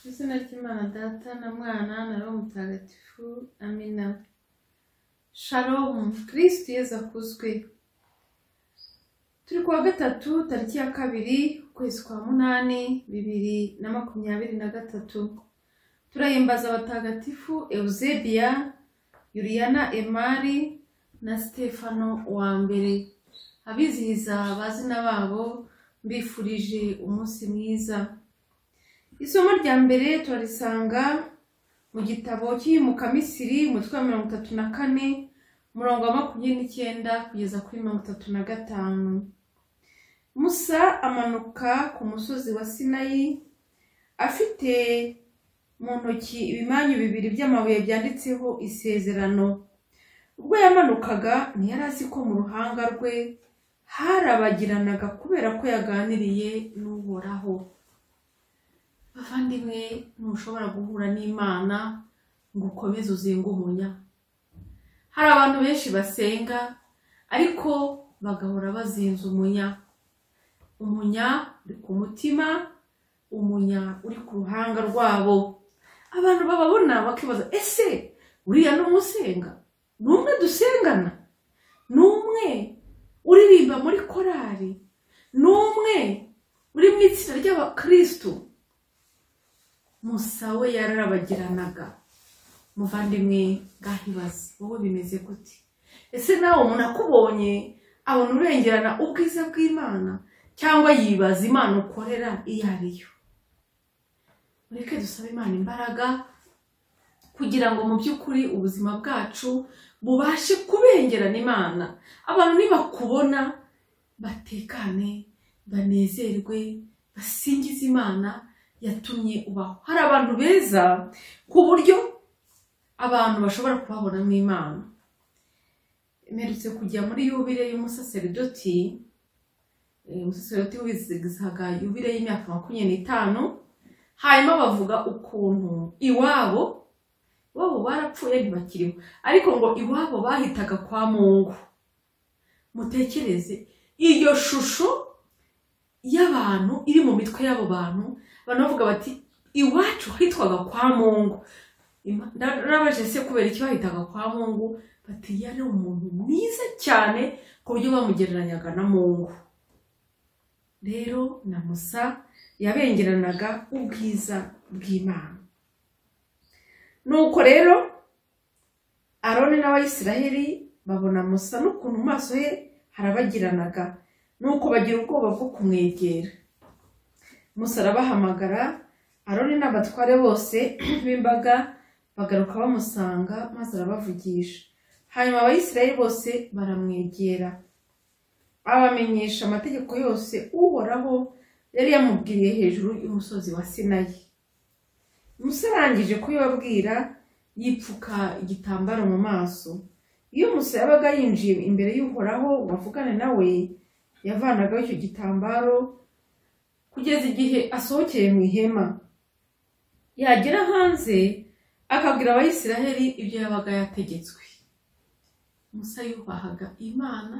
izina ry'Imana Data na Mwana na Roho Mutagatifu amina Shalom Kristo Yezu akuzwe turi kuwa gatatu tariki ya kabiri ukwezi kwa munani bibiri na makumyabiri na gatatu turahimbaza abatagatifu Eusebiya Yuriyana Emari na Stefano wa mbere abizihiza abazina babo mbifurije umunsi mwiza isomo rya mbere turarisanga mu gitabo cy'iyimuka misiri umutwe wa mirongo itatu na kane umurongo wa makumyabiri n'icyenda kugeza kuri mirongo itatu na gatanu musa amanuka ku musozi wa sinayi afite mu ntoki ibimanyu bibiri by'amabuye byanditseho isezerano ubwo yamanukaga ntiyari azi ko mu ruhanga rwe harabagiranaga kubera ko yaganiriye n'uhoraho bavandimwe ntushobora guhura n'imana ngo ukomeze uzinge umunya hari abantu benshi basenga ariko bagahora bazinze umunya umunya uri ku mutima umunya uri ku ruhanga rwabo abantu bababona bakibaza ese uriya ni umusenga ni umwe dusengana ni umwe uririmba muri korari ni umwe uri mu itsinda ry'abakirisitu musa we yararabagiranaga muvandimwe ngahibaze wowe bimeze gute ese nawe umuntu akubonye abona urengerana ubwiza bw'imana cyangwa yibaza imana ukorera iyo ari yo mureke dusabe imana imbaraga kugira ngo mu by'ukuri ubuzima bwacu bubashe kubengerana imana abantu nibakubona batekane banezerwe basingize imana yatumye ubaho hari abantu beza ku buryo abantu bashobora kubabonamo imana mperutse kujya muri yubire y'umusaseridoti eh, umusaseridoti wizigizaga yubire y'imyaka makumyabiri n'itanu hanyuma bavuga ukuntu iwabo iwabo barapfuye ntibakiriho ariko ngo iwabo bahitaga kwa mungu mutekereze iyo shusho y'abantu iri mu mitwe y'abo bantu abantu bavuga bati iwacu hitwaga kwa mungu Ima- na- nabajije se kubera iki bahitaga kwa mungu bati yari umuntu mwiza cyane ku buryo bamugereranyaga na mungu rero na musa yabengeranaga ubwiza bw'imana nuko rero aroni n'abayisiraheli babona musa n'ukuntu mu maso he harabagiranaga nuko bagira ubwoba bwo kumwegera musa arabahamagara aroni n'abatware bose b'imbaga bagaruka bamusanga maze arabavugisha hanyuma abayisiraheli bose baramwegera abamenyesha amategeko yose uhoraho yari yamubwiriye hejuru y'umusozi wa sinayi musa arangije kuyibabwira yipfuka igitambaro mu maso iyo musa yabaga yinjiye imbere y'uhoraho ngo avugane nawe yavanagaho icyo gitambaro kugeza igihe asohokeye mu ihema yagera hanze akabwira abayisiraheli ibyo yabaga yategetswe musa yubahaga imana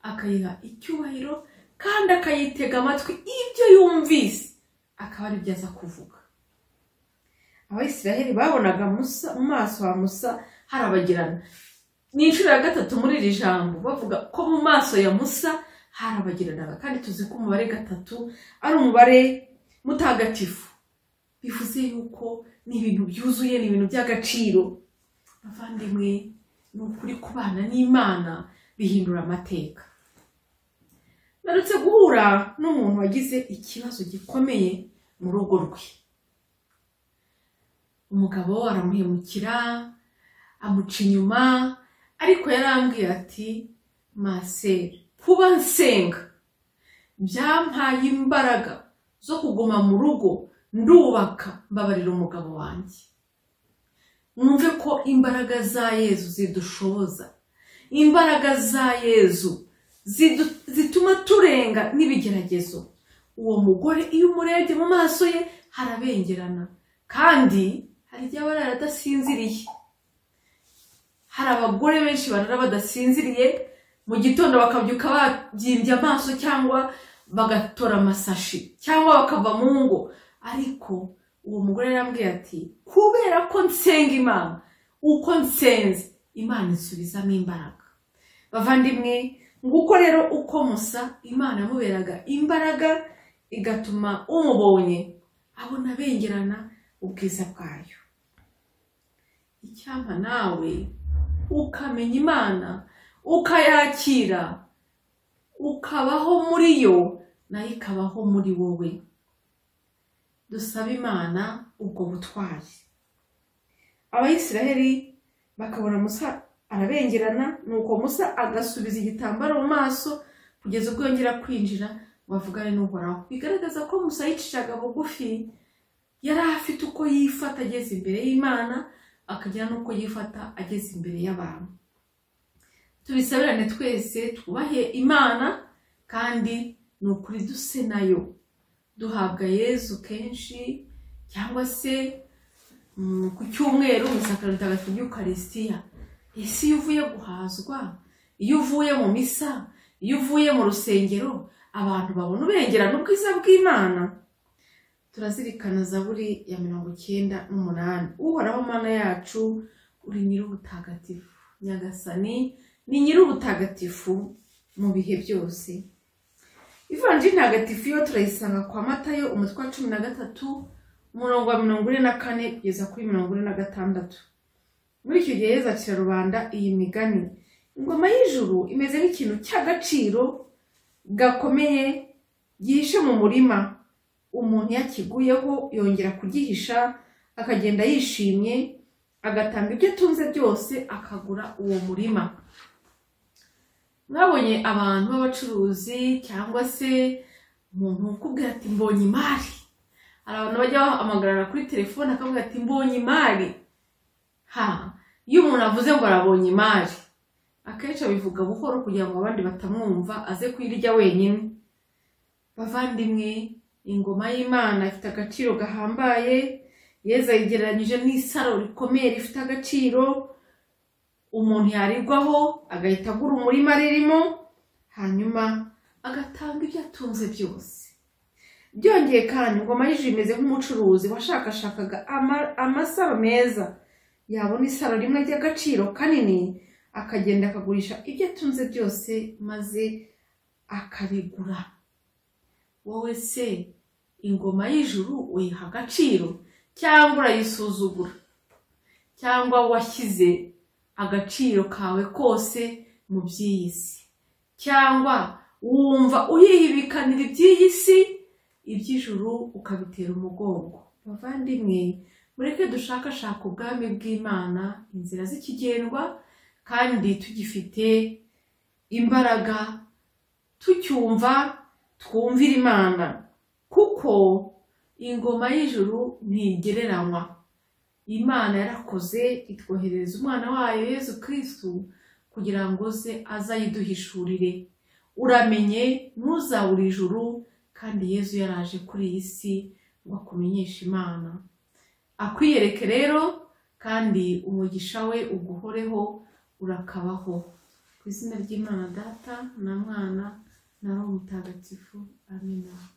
akayiha icyubahiro kandi akayitega amatwi ibyo yumvise akaba ari byo aza kuvuga abayisiraheli babonaga musa mu maso ha musa harabagirana ni inshuro ya gatatu muri iri jambo bavuga ko mu maso ya musa harabagiranaga kandi tuzi ko umubare gatatu ari umubare mutagatifu bivuze yuko ni ibintu byuzuye ni ibintu by'agaciro bavandimwe ni ukuri kubana n'imana bihindura amateka naretse guhura n'umuntu wagize ikibazo gikomeye mu rugo rwe umugabo aramuhemukira amuca inyuma ariko yarambwira ati maseri kuba nsenga byampaye imbaraga zo kuguma mu rugo ndubaka mbabarira umugabo wanjye mwumve ko imbaraga za yezu zidushoboza imbaraga za yezu zidu- zituma turenga n'ibigeragezo uwo mugore iyo umurebye mu maso ye harabengerana kandi hari igihe aba arara adasinziriye hari abagore benshi barara badasinziriye mu gitondo bakabyuka babyimbye amaso cyangwa bagatora amasashi cyangwa bakava mu ngo ariko uwo mugore yarambwiye ati kubera ko nsenga imana uko nsenze imana insubizamo imbaraga bavandimwe nguko rero uko musa imana yamuberaga imbaraga igatuma umubonye abona bengerana ubwiza bwayo icyampa nawe ukamenya imana ukayakira ukabaho muri yo nayo ikabaho muri wowe dusaba imana ubwo butwari abayisiraheli bakabona musa arabengerana nuko musa agasubiza igitambaro mu maso kugeza ubwo yongera kwinjira ngo avugane n'uhoraho bigaragaza ko musa yicishaga bugufi yari afite uko yifata ageze imbere y'imana akagira n'uko yifata ageze imbere y'abantu tubisabirane twese twubahe imana kandi ni ukuri duse nayo duhabwa yezu kenshi cyangwa se mm, ku cyumweru mu isakaro ritagatifu ry'ukarisitiya ese iyo uvuye guhazwa iyo uvuye mu misa iyo uvuye mu rusengero abantu babona ubengerana ubwiza bw'imana turazirikana zaburi ya mirongo icyenda n'umunani uhoraho mana yacu uri nyir'ubutagatifu nyagasani ni nyir'ubutagatifu mu bihe byose ivanjiri ntagatifu yo turayisanga kwa matayo umutwe wa cumi na gatatu umurongo wa mirongo ine na kane kugeza kuri mirongo ine na gatandatu muri icyo gihe yezu acira rubanda iyi migani ingoma y'ijuru imeze nk'ikintu cy'agaciro gakomeye gihishe mu murima umuntu yakiguyeho yongera kugihisha akagenda yishimye agatanga ibyo atunze byose akagura uwo murima mwabonye abantu b'abacuruzi cyangwa se umuntu ukubwira ati mbonye imari hari abantu bajya bahamagarara kuri telefone akavuga ati mbonye imari ha iyo umuntu avuze ngo arabonye imari akenshi abivuga buhoro kugira ngo abandi batamwumva aze kuyirya wenyine bavandimwe ingoma y'imana ifite agaciro gahambaye yeza yigereranyije n'isaro rikomeye rifite agaciro umuntu yarigwaho agahita agura umurima ririmo hanyuma agatanga ibyo atunze byose byongeye kandi ingoma y'ijuru imeze nk'umucuruzi washakashakaga ama- amasaro meza yabona isaro rimwe ry'agaciro kanini akagenda akagurisha ibyo atunze byose maze akarigura wowe se ingoma y'ijuru uyiha agaciro cyangwa urayisuzugura cyangwa washyize agaciro kawe kose mu by'iyi si cyangwa wumva uyihibikanira iby'iyi si iby'ijuru ukabitera umugongo bavandimwe mureke dushakashaka ubwami bw'imana inzira zikigendwa kandi tugifite imbaraga tucyumva twumvira imana kuko ingoma y'ijuru ntigereranywa imana yarakoze itwoherereza umwana wayo yezu kirisitu kugira ngo ze azayiduhishurire uramenye ntuzabure ijuru kandi yezu yaraje kuri iyi si ngo akumenyeshe imana akwiyereke rero kandi umugisha we uguhoreho urakabaho ku izina ry'imana data na mwana na roho mutagatifu amina